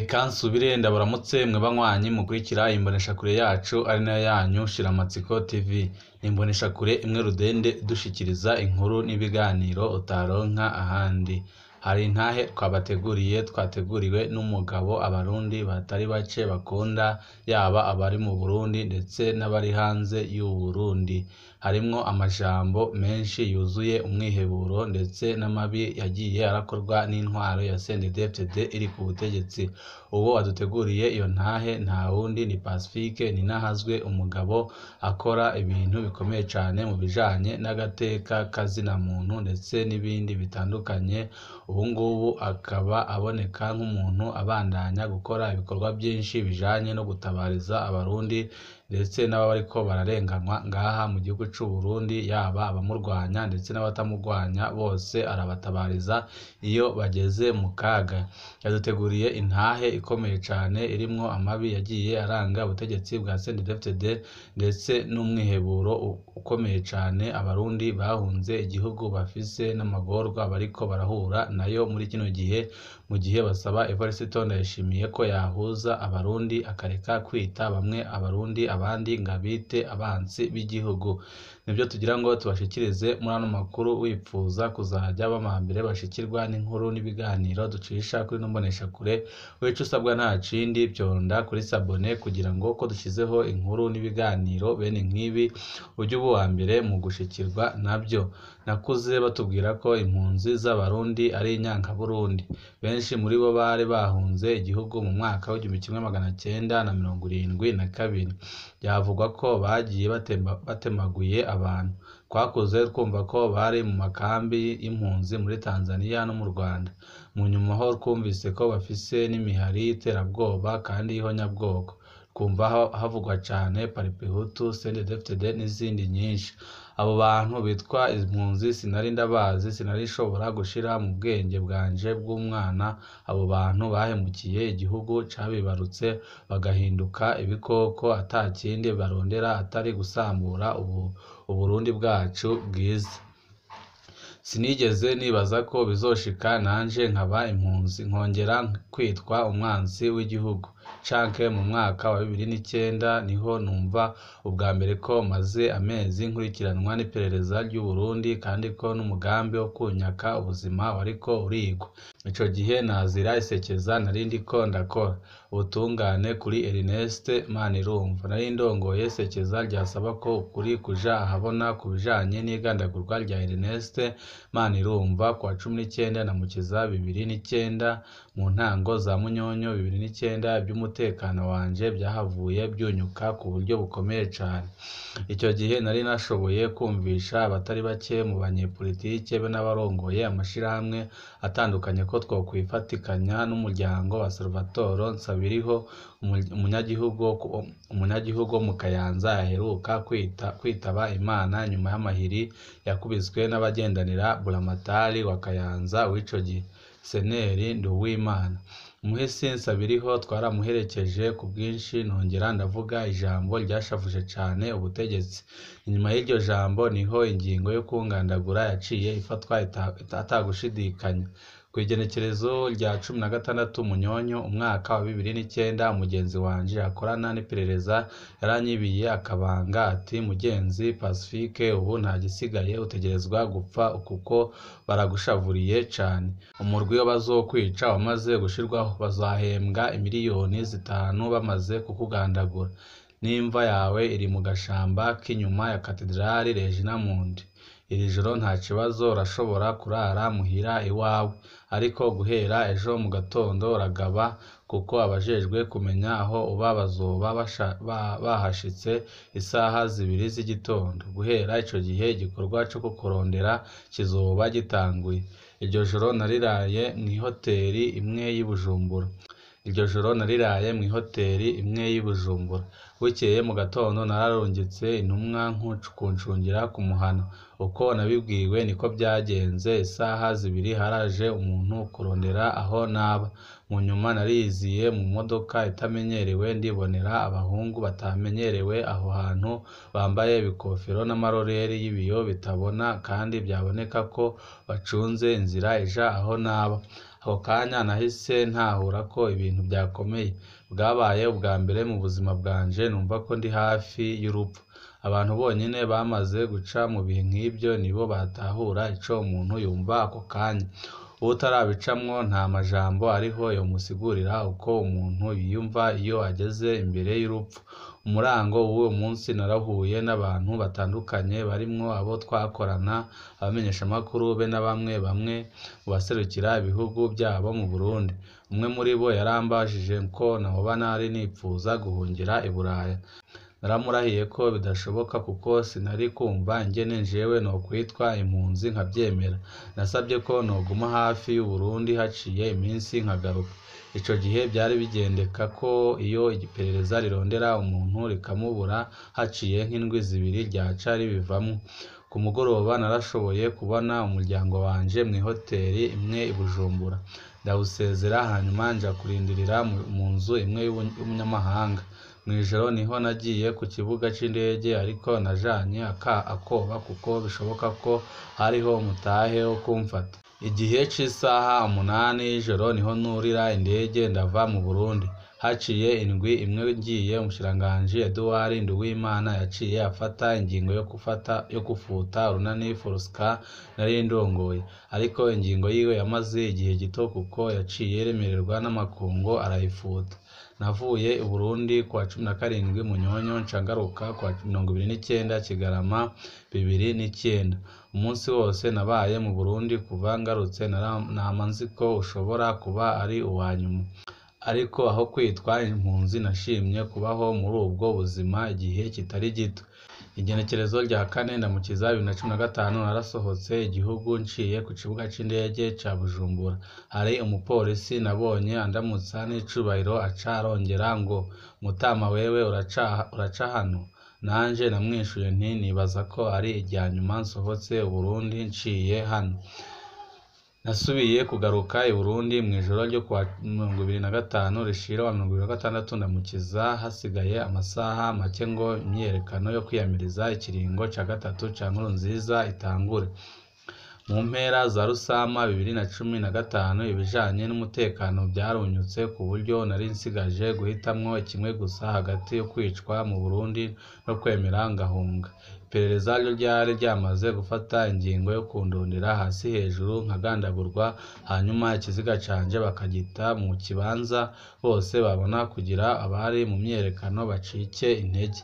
Reka nsubire ndabaramutse mwe banywanyi mukurikira imboneshakure yacu ari nayo yanyu Shiramatsiko TV. Ni imboneshakure imwe rudende idushikiriza inkuru n'ibiganiro utaronka ahandi. Hari intahe twabateguriye twateguriwe n'umugabo abarundi batari bake bakunda yaba abari mu Burundi ndetse n'abari hanze y'u Burundi. Harimwo amajambo menshi yuzuye umwiheburo ndetse n'amabi yagiye arakorwa n'intwaro ya CNDD-FDD iri ku butegetsi. Uwo waduteguriye iyo ntahe nta wundi ni Pacifique Ninahazwe, umugabo akora ibintu bikomeye cane mu bijanye n'agateka k'azina muntu ndetse n'ibindi bitandukanye. Ubu ngubu akaba aboneka nk'umuntu abandanya gukora ibikorwa vyinshi bijanye no gutabariza abarundi ndetse n'ababa bariko bararenganywa ngaha mu gihugu c'u Burundi, yaba abamurwanya ndetse n'abatamurwanya bose arabatabariza iyo bageze mu kaga. Yaduteguriye intahe ikomeye cane irimwo amabi yagiye aranga ubutegetsi bwa CNDD-FDD ndetse n'umwiheburo ukomeye cane abarundi bahunze igihugu bafise n'amagorwa bariko barahura nayo muri kino gihe, mu gihe basaba Evariste Ndayishimiye ko yahuza abarundi akareka kwita bamwe abarundi abandi ngo abite abansi b'igihugu. Nivyo tugira ngo tubashikirize muri ano makuru wipfuza kuzaja bama mbere bashikirwa n'inkuru n'ibiganiro ducisha kuri ino mboneshakure, ico usabwa nta kindi vyonda kuri sabone kugira ngo ko dushizeho inkuru n'ibiganiro bene nk'ibi uje uba uwa mbere mu gushikirwa navyo. Nakuze batubwira ko impunzi z'abarundi ari inyankaburundi. Benshi muri bo bari bahunze igihugu mu mwaka w'igihumbi kimwe magana cenda na mirongo irindwi na kabiri. Vyavugwa ko bagiye batemaguye abantu. Twakuze twumva ko bari mu makambi y'impunzi muri Tanzania no mu Rwanda. Mu nyuma ho twumvise ko bafise n'imihari y'iterabwoba kandi y'ihonyabwoko. Twumva havugwa cane Parpehutu, CNDD-FDD n'izindi nyinshi. Abo bantu bitwa impunzi sinari ndabazi, sinari nshobora gushira mu bwenge bwanje bw'umwana abo bantu bahemukiye igihugu cabibarutse bagahinduka ibikoko ata kindi barondera atari gusambura Uburundi bwacu bwiza. Sinigeze nibaza ko bizoshika nanje nkaba impunzi, nkongera kwitwa umwansi w'igihugu. Canke mu mwaka wa bibiri n'icenda niho numva ubwa mbere ko maze amezi nkurikiranwa n'iperereza ry'u Burundi kandi ko n'umugambi wo kunyaka ubuzima wariko urigwa. Ico gihe nazira isekeza nari ndiko ndakora. Ubutungane kuri Ernest Manirumva. Nari ndongoye isekeza ryasaba ko ukuri kuja ahabona ku bijanye n'igandagurwa rya Ernest Manirumva kuwa cumi n'icenda Ndamukiza bibiri n'icenda. Mu ntango za Munyonyo bibiri n'icenda ivy'umutekano wanje vyahavuye vyunyuka ku buryo bukomeye cane. Ico gihe nari nashoboye kwumvisha abatari bake mu banyepolitike be n'abarongoye amashirahamwe atandukanye ko twokwifatikanya n'umuryango wa Salvatore Nsabiriho, umunyagihugu wo mu Kayanza yaheruka kwitaba Imana nyuma y'amahiri yakubiswe n'abagendanira buramatari wa Kayanza w'ico gihe, Seneri Nduwimana. Umuhisi Nsabiriho twaramuherekeje ku bwinshi nongera ndavuga ijambo ryashavuje cane ubutegetsi. Inyuma y'iryo jambo niho ingingo yo kungandagura yaciye ifatwa atagushidikanya. Kw'igenekerezo rya cumi na gatandatu Munyonyo umwaka wa bibiri n'icenda, umugenzi wanje akorana n'iperereza yaranyibiye akabanga ati "Mugenzi Pacifique ubu nta gisigaye utegerezwa gupfa kuko baragushavuriye cane. Umurwi w'abazokwica wamaze gushirwaho. Bazahembwa imiliyoni zitanu bamaze kukugandagura. N'imva yawe iri mu gashamba k'inyuma ya Katedrali Regina Mundi. Iri joro nta kibazo urashobora kurara muhira iwawe. Ariko guhera ejo mu gatondo uragaba kuko abajejwe kumenya aho uba bazoba bahashitse isaha zibiri z'igitondo. Guhera ico gihe igikorwa co kukurondera kizoba gitanguye." Iryo joro nariraye mw'ihoteri imwe y'i Bujumbura. Iryo joro nariraye mw'ihoteri imwe y'i Bujumbura. Bukeye mu gatondo nararungitse intumwa kuncungira ku muhana. Uko nabibwiwe niko vyagenze. Isaha zibiri haraje umuntu kurondera aho naba. Mu nyuma nariyiziye mu modoka itamenyerewe ndibonera abahungu batamenyerewe aho hantu bambaye ibikofero n'amaroreri y'ibiyo bitabona kandi vyaboneka ko bacunze inzira ija aho naba. ako kanya nahise ntahura ko ibintu byakomeye bwabaye ubwa mbere mu buzima bwanje numva ko ndi hafi y'urupfu abantu bonyine bamaze guca mu bihe nk'ibyo nibo batahura ico umuntu yumva ako kanya uwutarabicamwo nta majambo ariho yomusigurira uko umuntu yiyumva iyo ageze imbere y'urupfu umurango w'uwo munsi narahuye n'abantu batandukanye barimwo abo twakorana abamenyeshamakuru be na bamwe bamwe mu baserukira ibihugu byabo mu Burundi umwe muri bo yarambajije ko noba nari nipfuza guhungira i Buraya naramurahiye ko bidashoboka kuko sinari kumva ingene jewe nokwitwa impunzi nkavyemera nasabye ko noguma hafi y'Uburundi haciye iminsi nkagaruka ico gihe byari bigendeka ko iyo iperereza rirondera umuntu rikamubura haciye nk'indwi zibiri ryaca ribivamwo ku mugoroba narashoboye kubona umuryango wanje mw'ihoteri imwe i Bujumbura ndawusezera hanyuma nja kurindirira mu nzu imwe y'umunyamahanga mw'ijoro niho nagiye ku kibuga c'indege ariko najanye akoba kuko bishoboka ko hariho umutahe wo kumfata igihe c'isaha umunani y'ijoro niho nurira indege ndava mu Burundi haciye indwi imwe ngiye umushikiranganji Edouard Nduwimana yaciye afata ingingo yo gufata yo gufuta urunani Forska nari ndongoye ariko ingingo yiwe yamaze igihe gito kuko yaciye yemererwa n'amakungu arayifuta navuye i Burundi kuwa cumi na karindwi Munyonyo nca ngaruka kuwa mirongo ibiri n'icenda Kigarama bibiri n'icenda umunsi wose nabaye mu Burundi kuva ngarutse nama nzi ko ushobora kuba ari uwa nyuma ariko aho kwitwa impunzi nashimye kubaho muri ubwo buzima igihe kitari gito igenekerezo rya kane ndamukiza bibiri na cumi na gatanu narasohotse igihugu nciye ku kibuga c'indege ca Bujumbura hari umupolisi nabonye andamutsa n'icubahiro aca arongera ngo mutama wewe uraca hano nanje namwishuye nti nibaza ko ari irya nyuma nsohotse Uburundi nciye hano nasubiye kugaruka i Burundi mw'ijoro ryo kuwa mirongo ibiri na gatanu rishira wa mirongo ibiri na gatandatu ndamukiza hasigaye amasaha make ngo imyiyerekano yo kwiyamiriza ikiringo ca gatatu ca Nkurunziza itangure mu mpera za Rusama bibiri na cumi na gatanu ibijanye n'umutekano vyarunyutse ku buryo nari nsigaje guhitamwo kimwe gusa hagati yo kwicwa mu Burundi no kwemera ngahunga iperereza ryo ryari ryamaze gufata ingingo yo kundondera hasi hejuru nkagandagurwa hanyuma ikiziga canje bakagita mu kibanza bose babona kugira abari mu myiyerekano bacike intege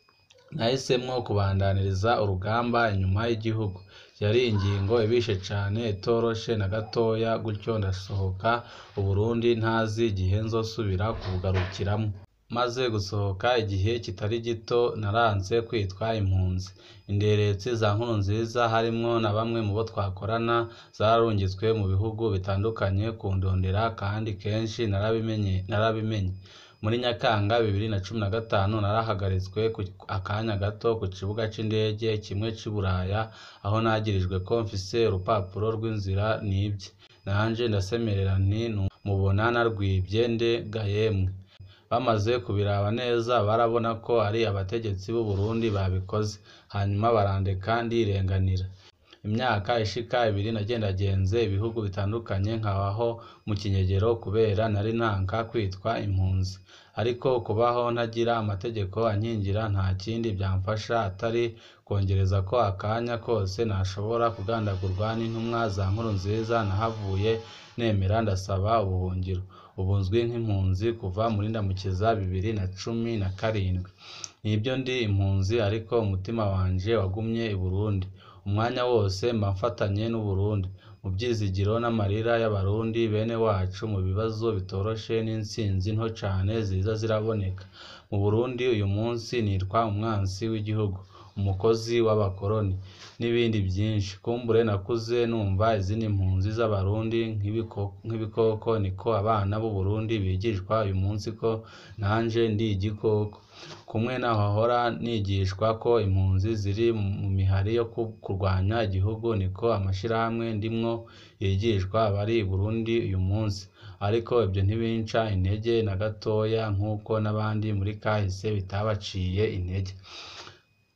nahisemwo kubandaniriza urugamba inyuma y'igihugu yari ingingo ibishe cane itoroshe na gatoya gutyo ndasohoka Uburundi ntazi igihe nzosubira kubugarukiramwo maze gusohoka igihe kitari gito naranze kwitwa impunzi inderetsi za Nkurunziza harimwo na bamwe mu bo twakorana zararungitswe mu bihugu bitandukanye kundondera kandi kenshi narabimenye narabimenye muri Nyakanga bibiri na cumi na gatanu narahagaritswe akanya gato ku kibuga c'indege kimwe c'i Buraya aho nagirijwe ko mfise urupapuro rw'inzira nibye nanje ndasemerera nti mubona narwivye nde ga yemwe bamaze kubiraba neza barabona ko ari abategetsi b'u Burundi babikoze hanyuma barandeka ndirenganira imyaka ishika ibiri nagendagenze ibihugu bitandukanye nkabaho mu kinyegero kubera nari ntanka kwitwa impunzi ariko kubaho ntagira amategeko ankingira nta kindi byamfasha atari kongereza ko akanya kose nashobora kugandagurwa n'intumwa za Nkurunziza nahavuye nemera ndasaba ubuhungiro ubu nzwi nk'impunzi kuva muri Ndamukiza bibiri na cumi na karindwi nibyo ndi impunzi ariko umutima wanje wagumye i Burundi umwanya wose mba mfatanye n'Uburundi mu byizigiro n'amarira y'abarundi bene wacu mu bibazo bitoroshe n'intsinzi nto cane ziza ziraboneka mu Burundi uyu munsi nitwa umwansi w'igihugu umukozi w'abakoroni n'ibindi byinshi kumbure nakuze numva izindi mpunzi z'abarundi nk'ibikoko niko abana b'u Burundi bigishwa uyu munsi ko nanje ndi igikoko kumwe nahora nigishwa ko impunzi ziri mu mihari yo kurwanya igihugu niko amashirahamwe ndimwo yigishwa abari i Burundi uyu munsi ariko ibyo ntibinca intege na gatoya nk'uko n'abandi muri kahise bitabaciye intege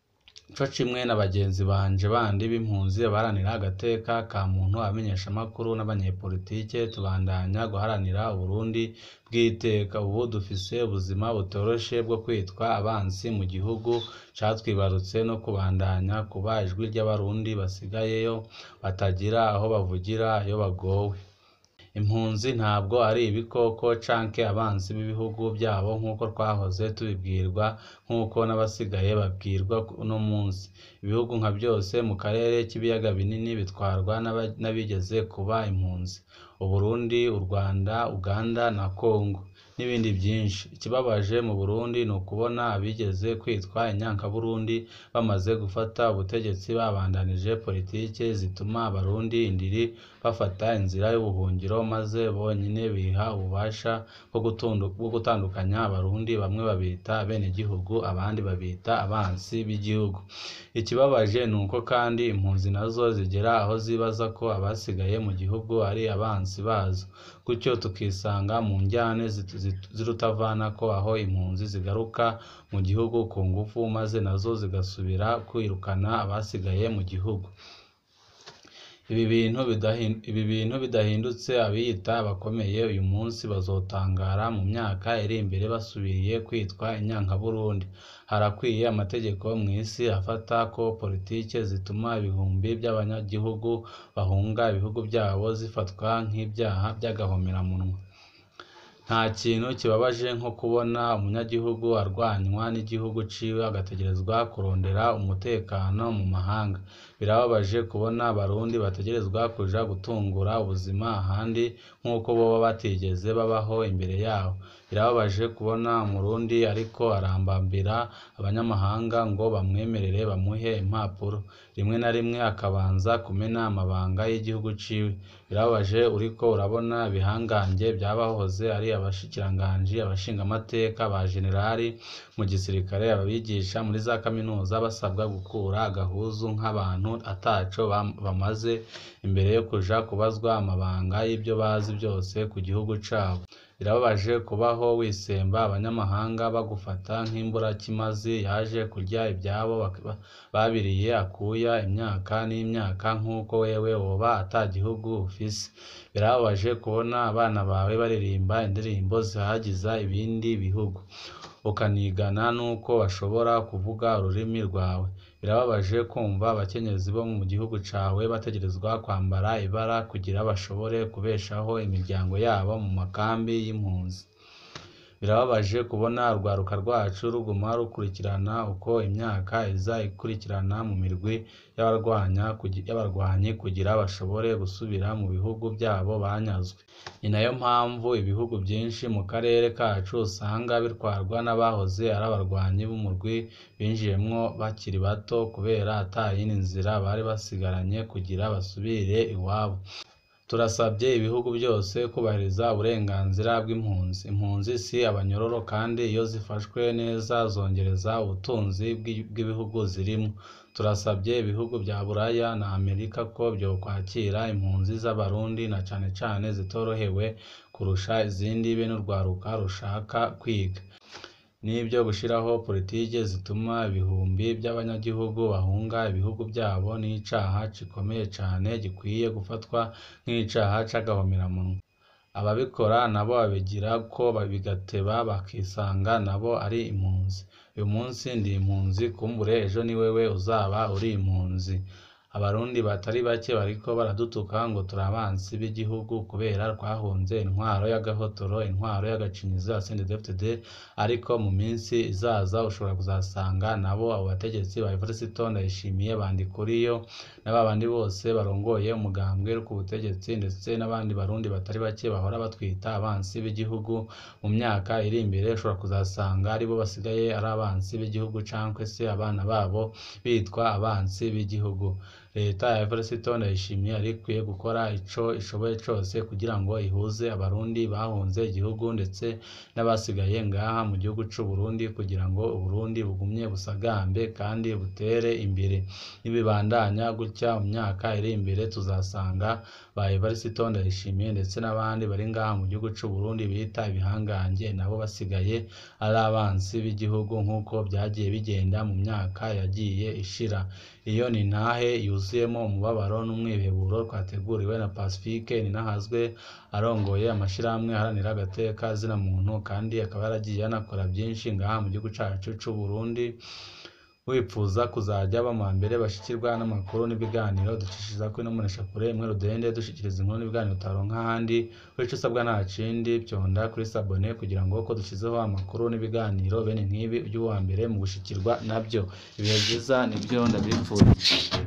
co kimwe na bagenzi banje bandi b'impunzi baharanira agateka ka muntu abamenyeshamakuru n'abanyepolitike tubandanya guharanira Uburundi bw'iteka ubu dufise ubuzima butoroshe bwo kwitwa abansi mu gihugu catwibarutse no kubandanya kuba ijwi ry'abarundi basigayeyo batagira aho bavugira iyo bagowe impunzi ntabwo ari ibikoko canke abansi b'ibihugu byabo nk'uko twahoze tubibwirwa nk'uko n'abasigaye babwirwa uno munsi ibihugu nka byose mu karere k'ibiyaga binini bitwarwa n'abigeze kuba impunzi uburundi u rwanda uganda na congo n'ibindi byinshi ikibabaje mu burundi ni ukubona abigeze kwitwa inyankaburundi bamaze gufata ubutegetsi babandanije politike zituma abarundi indiri bafata inzira y'ubuhungiro maze bonyine biha ububasha bwo gutandukanya abarundi bamwe babita abenegihugu abandi babita abansi b'igihugu ikibabaje ni uko kandi impunzi nazo zigera aho zibaza ko abasigaye mu gihugu ari abansi bazo gutyo tukisanga mu njyane z'urutavanako aho impunzi zigaruka mu gihugu ku ngufu maze nazo zigasubira kwirukana abasigaye mu gihugu ibi bintu bidahindutse abiyita abakomeye uyu munsi bazotangara mu myaka iri imbere basubiriye kwitwa inyankaburundi harakwiye amategeko mu isi afata ko politike zituma ibihumbi by'abanyagihugu bahunga ibihugu byabo zifatwa nk'ibyaha by'agahomeраmunwa nta kintu kibabaje nko kubona umunyagihugu arwanywa n'igihugu ciwe agategerezwa kurondera umutekano mu mahanga birababaje kubona abarundi bategerezwa kuja gutungura ubuzima ahandi nk'uko boba batigeze babaho imbere yaho birababaje kubona umurundi ariko arambambira abanyamahanga ngo bamwemerere bamuhe impapuro rimwe na rimwe akabanza kumena amabanga y'igihugu ciwe birababaje uriko urabona ibihangange byabahoze ari abashikiranganji abashingamateka ba generali mu gisirikare ababigisha muri za kaminuza basabwa gukura agahuzu nk'abantu ataco bamaze imbere yo kuja kubazwa amabanga y'ibyo bazi byose ku gihugu cabo birababaje kubaho wisemba abanyamahanga bagufata nk'imburakimazi yaje kurya ibyabo babiriye akuya imyaka n'imyaka nk'uko wewe woba ata gihugu ufise birababaje kubona abana bawe baririmba indirimbo zihagiza ibindi bihugu ukanigana n'uko bashobora kuvuga ururimi rwawe birababaje kumva abakenyezi bo mu gihugu cawe bategerezwa kwambara ibara kugira bashobore kubeshaho imiryango yabo mu makambi y'impunzi birababaje kubona urwaruka rwacu ruguma rukurikirana uko imyaka iza ikurikirana mu mirwi y'abarwanyi kugira bashobore gusubira mu bihugu byabo banyazwe ni nayo mpamvu ibihugu byinshi mu karere kacu usanga bitwarwa n'abahoze ari abarwanyi b'umurwi binjiyemwo bakiri bato kubera ata yindi nzira bari basigaranye kugira basubire iwabo turasabye ibihugu byose kubahiriza uburenganzira bw'impunzi impunzi si abanyororo kandi iyo zifashwe neza zongereza ubutunzi bw'ibihugu zirimo turasabye ibihugu bya buraya na amerika ko byokwakira impunzi z'abarundi na cane cane zitorohewe kurusha izindi be n'urwaruka rushaka kwiga n'ibyo gushiraho politike zituma ibihumbi by'abanyagihugu bahunga ibihugu byabo n'icaha gikomeye cane gikwiye gufatwa nk'icaha c'agahomeраmunwa ababikora nabo babigira ko bigateba bakisanga nabo ari impunzi uyu munsi ndi impunzi kumbure ejo ni wewe uzaba uri impunzi abarundi batari bake bariko baradutuka ngo turi abansi b'igihugu kubera twahunze intwaro y'agahotoro intwaro y'agacinyizo ya CNDD-FDD ariko mu minsi izaza ushobora kuzasanga nabo abo bategetsi ba Evariste Ndayishimiye Bandikuriyo na babandi bose barongoye umugambwe ku butegetsi ndetse n'abandi barundi batari bake bahora batwita abansi b'igihugu mu myaka iri imbere ushobora kuzasanga aribo basigaye ari abansi b'igihugu cankwe se abana babo bitwa abansi b'igihugu leta ya Evariste Ndayishimiye yari ikwiye gukora ico ishoboye cose kugira ngo ihuze abarundi bahunze igihugu ndetse n'abasigaye ngaha mu gihugu c'u Burundi kugira ngo Uburundi bugumye busagambe kandi butere imbere nibibandanya gutya mu myaka iri imbere tuzasanga ba Evariste Ndayishimiye ndetse n'abandi bari ngaha mu gihugu c'u Burundi bita ibihangange nabo basigaye ari abansi b'igihugu nk'uko vyagiye bigenda mu myaka yagiye ishira iyo ni intahe yuzuyemo umubabaro n'umwiheburo twateguriwe na Pacifique Ninahazwe arongoye amashirahamwe aharanira agateka zina muntu kandi akaba yaragiye anakora vyinshi ngaha mu gihugu cacu c'u Burundi wipfuza kuzaja bama mbere bashikirwa n'amakuru n'ibiganiro ducishiriza kuri ino mboneshakure imwe rudende dushikiriza inkuru n'ibiganiro utaronka ahandi ico usabwa nta kindi vyonda kuri sabone kugira ngo ko dushizeho amakuru n'ibiganiro bene nk'ibi ujye uwa mbere mu gushikirwa navyo ibihe vyiza nivyo ndabipfuriza